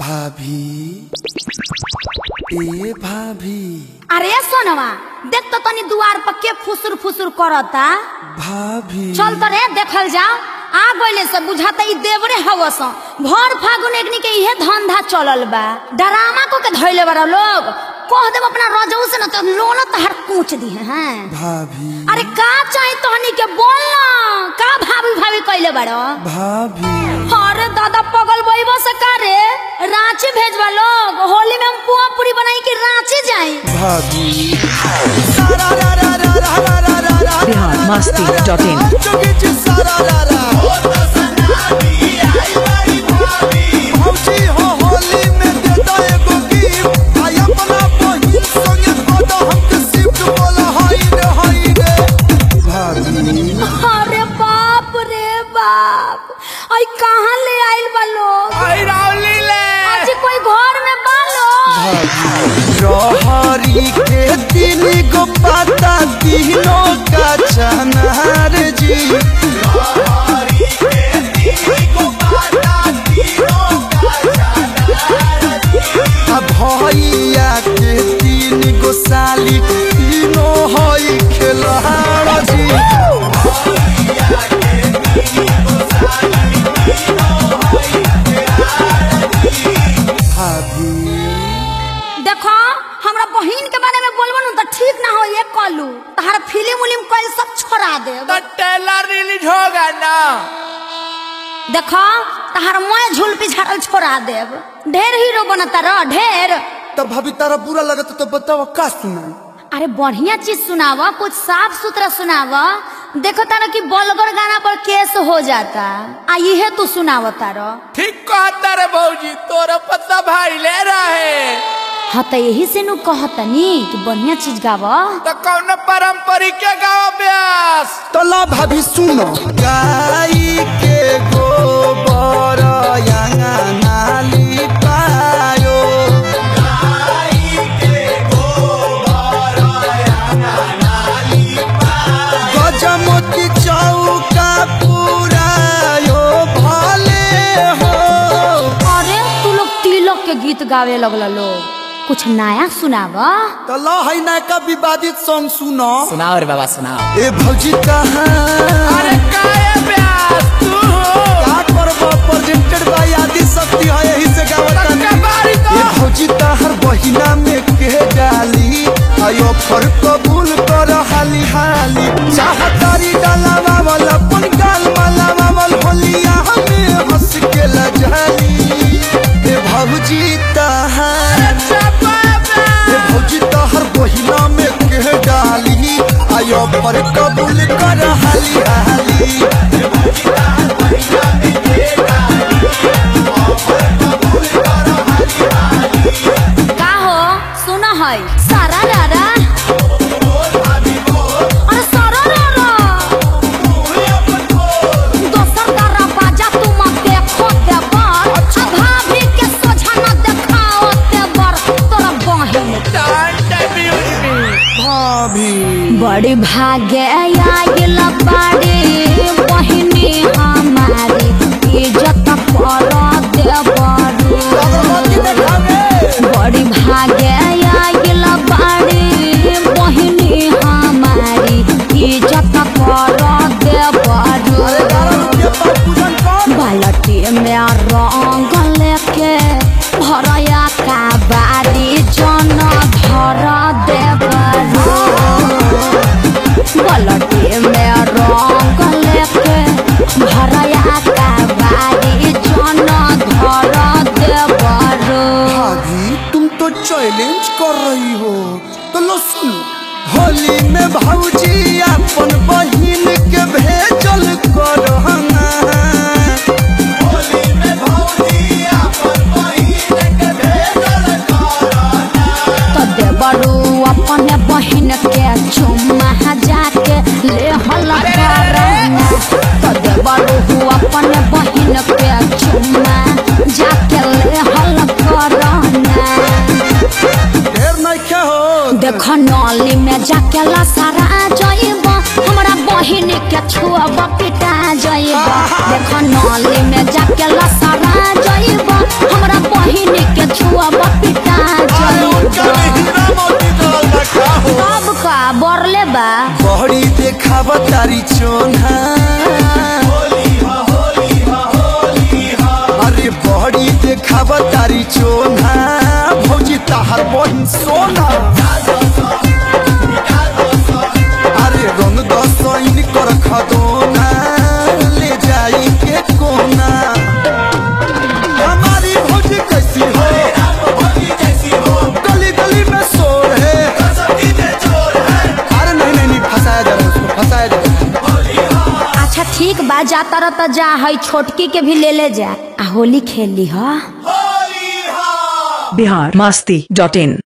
भाभी ए भाभी अरे सोनवा देख तो तनी दुआर पर के फुसुर फुसुर करता भाभी चल तो रे देखल जाओ आ गइले से बुझाता ई देवरे हवस भर फागुन एकनी के इहे धंधा चलल बा डरामा को के धइले बड़ा लोग कह देब अपना रजऊ से न तो लोन तहर कूच दी हैं भाभी अरे का चाही तहनी के बोल ना का भाभी भाभी कइले बड़ो भाभी अरे दादा पगल बइबो से का रे रांची भेजवा लोग होली में हम पुआ पूरी बनाई के रांची जाई भाभी बिहार मस्ती डॉट इन भाभी अरे बाप रे बाप आई कहाँ ले आइल बा लोग आज कोई घर में बा लोग रहरी के तीन गो पाता तीनों का चनार जी आ भैया के तीन गो साली तीनों हई खेलहार जी भाभी देखो हमरा बहिन के बारे में बोलबो न तो ठीक ना हो ये कलू तहार फिल्म उलिम कल सब छोड़ा दे ट्रेलर रिलीज होगा ना देखो तहार मैं झूल पिछाड़ल छोड़ा देब ढेर हीरो बनता रह ढेर तब भाभी तारा बुरा लगता तो बताओ का सुना अरे बढ़िया चीज सुनावा कुछ साफ सुथरा सुनावा देखो तारा कि बलगर गाना पर केस हो जाता आ इहे तू सुनावा तारा ठीक कहता रे भौजी तोरा पता भाई ले रहे हाँ तो यही से नु कहतनी कि बढ़िया चीज गावा तो कौन पारंपरिक के गाँव ब्यास तला भाभी सुनो गाई के गोबर नाली पायो गजमोती चौका पुरायो भले हो अरे तू लोग तिलक के गीत गावे लगल लोग कुछ नया सुनावा तला है ना का विवादित सॉन्ग सुनो सुनाओ रे बाबा सुनाओ ए भौजी कहाँ अरे काहे ब्यास तू का करबो प्रेजेंटेड बाय आदि शक्ति है यही से गावत तक्का बारी तो ये भौजी तहर बहिना में के डाली आयो फर कबूल कर हाली हाली चाहतारी डालावा वाला पन गाल मालावा वाल होलिया हमें हंस के लजाली ए भौजी तहर ए भौजी तहर बहिना में के डाली आयो फर कबूल कर हाली हाली का हो सुना है सारा रारा अरे सारा रारा दोसर दारा बाजा तुम देखो देवर आ भाभी के सोझा न देखाओ देवर तोरा बहिन भाभी बड़ी भाग्य आयल बाड़ी बहिनी हमारी इज्जत पर देवरू बड़ी भाग्य आयल बाड़ी बहिनी हमारी इज्जत कर देवरू बालटी में रंग लेके भरया का बारी जन धर देवरू बालटी में रंग लेके भरया का बारी जन धर देवरू भाभी तुम तो चैलेंज कर रही हो तो लो सुन होली में भौजी अपन बहिन के भेजल करहना तो देवरू अपने बहिन के चुम्मा जाके ले हल करना तो देवरू अपने बहिन के चुम्मा जाके ले हल करना ढेर नहीं क्या हो देख नली में जाके लसारा जइब हमरा बहिन के छुअब पिटा जइब देख नली में जाके लसारा जइब हमरा बहिन चोना भौजी ताहर बहिन सोना अरे रंग दसैन कर खदोना ले जाई के कोना हमारी भौजी कैसी हो गली गली में शोर है अरे नहीं नहीं नहीं फंसाया जा रहा है उसको फंसाया जा रहा है अच्छा ठीक बा जा तर त जा है छोटकी के भी ले ले जा आ होली खेल ली हा बिहार मस्ती डॉट इन